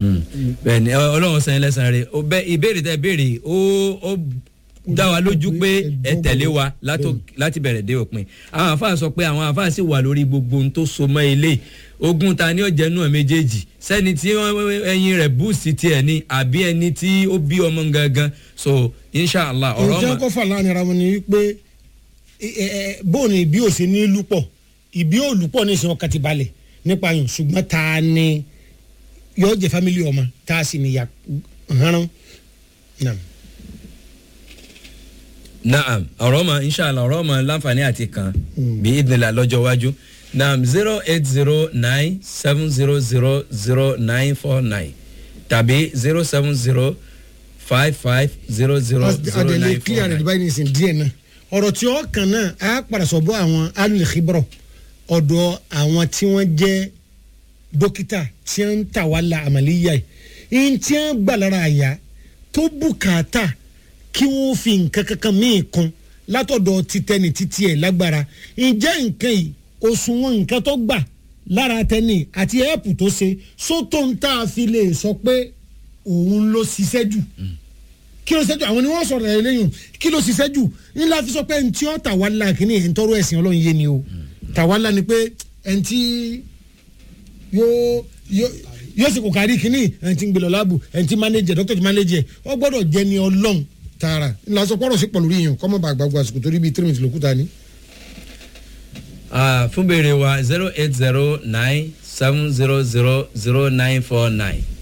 bẹ́ẹ̀ni ọ- Ọlọ́run sẹ́yìn lẹ́sàn rẹ̀ ó bẹ ìbéèrè tẹ́ béèrè ó ó dá wa lójú pé ẹ tẹ̀lé wa látó- láti bẹ̀rẹ̀ dé òpin àwọn àfáà sọ pé àwọn àfáà sì wà lórí gbogbo ohun tó so mọ́ ilé ogun ta ni ó jẹ́ nù ẹ̀ méjèèjì sẹ́ni tí wọ́n- ẹyin rẹ̀ búùsì tiẹ̀ ni àbí ẹni tí ó bí ọmọ gangan so inshallah ọ̀rọ̀ ǹjẹ́ ọmọ kó fà láàrin ara wọn ni wípé bóun ni ìbí òsè ní lúpọ̀ ìbí òlùpọ̀ ní ìsìn ọkàn ti balẹ̀ nípa yàn ṣùgbọ́n ta ni yóò jẹ fámìlì ọmọ tá a sì níyà hánrán. Naam. naam ọ̀rọ̀ ọmọ inshallah ọ̀rọ̀ ọmọ láǹfààní àti kan bí ìdìlà lọ́jọ́ iwájú naam zero eight zero nine seven zero zero zero nine four nine tàbí zero seven zero five five zero zero zero adẹ̀lẹ̀ nine four clear rẹ̀ nine. báyìí nìsín díẹ̀ náà ọ̀rọ̀ tí ó kàn náà á padà sọ bọ́ àwọn alùlẹ̀kìbọ̀rọ̀ ọ̀dọ̀ àwọn tí wọ́n jẹ́ dókítà tí wọ́n ń tà wá la àmàlíyà yìí ní tí wọ́n gbà lára àyà tó bùkátà kí wọ́n fi nǹkan kankan míì kan látọ̀dọ̀ títẹ́ni títí ẹ̀ lágbára ǹjẹ́ nǹkan yìí òṣùwọ̀n nǹkan tó gbà lára tẹ́ni àti ẹ̀ẹ́pù tó ṣe sótó ń tá a fi lè sọ pé òun ló ṣiṣẹ́ jù kí ló ṣiṣẹ́ jù àwọn ni wọ́n sọ̀rọ̀ ẹ̀ lẹ́yìn kí ló ṣiṣẹ́ jù ńlá fi sọ pé ntí ọ́ tàwálà kìíní ẹ̀ ń tọrọ ẹ̀sìn ọlọ́run yé ni o tàwálà ni pé ẹ̀ntì yóò yóò yóò sì kò kárí kìíní ẹ̀ntì ń gbé lọ láàbù ẹ̀ntì mánéjẹ̀ dókítà mánéjẹ̀ ọ gbọ́dọ̀ jẹ́ ni ọlọ́run tààrà ńlá sọ pọ́rọ̀ sí pọ̀lú yìnyín kọ́mọ́ bá gbàgbọ́ àsìkò torí bíi tírímìtì lókùtà ni. Ah, fún béèrè wa zero eight zero nine seven zero zero zero nine four nine